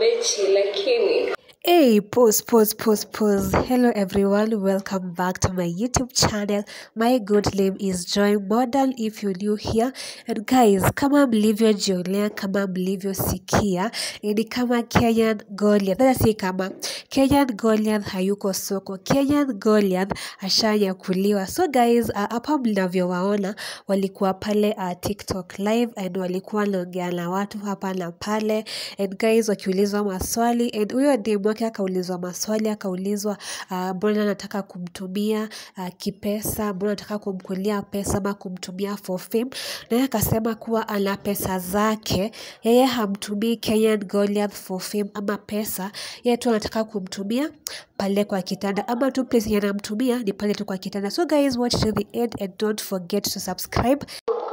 mechi lakini Hey, pause, pause, pause, pause. Hello, everyone. Welcome back to my YouTube channel. My good name is Joy Modern. If you're new here, and guys, kama mlivyojionea, kama mlivyosikia, ni kama Kenyan Goliath. Sasa si kama Kenyan Goliath hayuko soko. Kenyan Goliath ashanyakuliwa. So guys, uh, hapa mnavyowaona walikuwa pale uh, TikTok live and walikuwa wanaongea na watu hapa na pale and guys wakiulizwa maswali and huyo demu wake akaulizwa maswali akaulizwa ah, mbona anataka kumtumia uh, kipesa mbona anataka kumkulia pesa ama kumtumia for fame naye akasema kuwa ana pesa zake yeye hamtumii Kenyan Goliath for fame ama pesa yeye tu anataka kumtumia pale kwa kitanda ama tu place yenye anamtumia ni pale tu kwa kitanda so guys watch till the end and don't forget to subscribe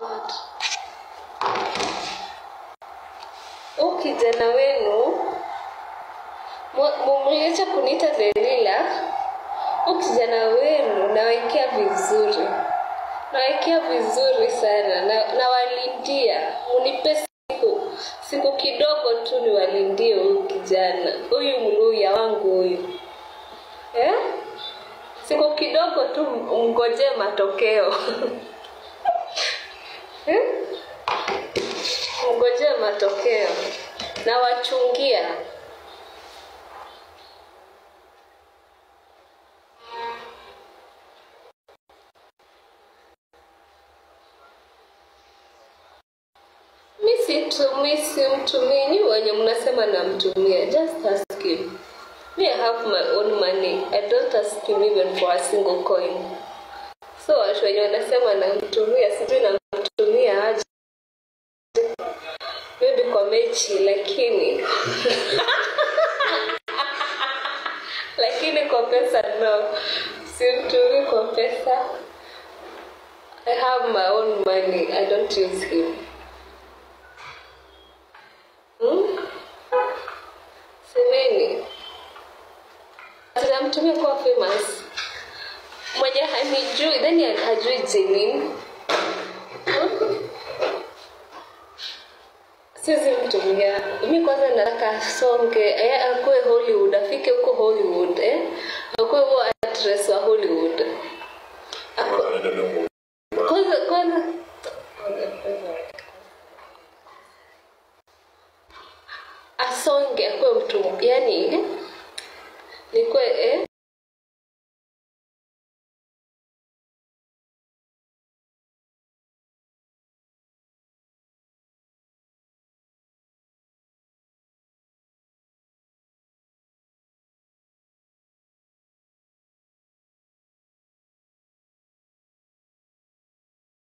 huu kijana wenu mumliacha kuniita Delila. Huu kijana wenu nawekea vizuri, nawekea vizuri sana na nawalindia, munipe siku siku kidogo tu niwalindie huyu kijana, huyu mluya wangu huyu eh? Siku kidogo tu mngojee matokeo eh? Mngojee matokeo na wachungia mi situmii simtumii nyi wenye mnasema namtumia just ask him me i have my own money i don't ask him even for a single coin so watu wenye wanasema namtumia sijui namtumia aje maybe kwa mechi lakini lakini kwa pesa no simtumii kwa pesa i have my own money i don't use him Hmm? Semeni. Tunamtumia kuwa famous. Mwenye hanijui, then hajui Jenin. Hmm? Siwezi mtumia. Mi kwanza nataka asonge, eh, akuwe Hollywood, afike huko Hollywood, eh? Akuwe huo actress wa Hollywood. Aku- Kwanza kwanza asonge akuwe mtu yani nikwe eh?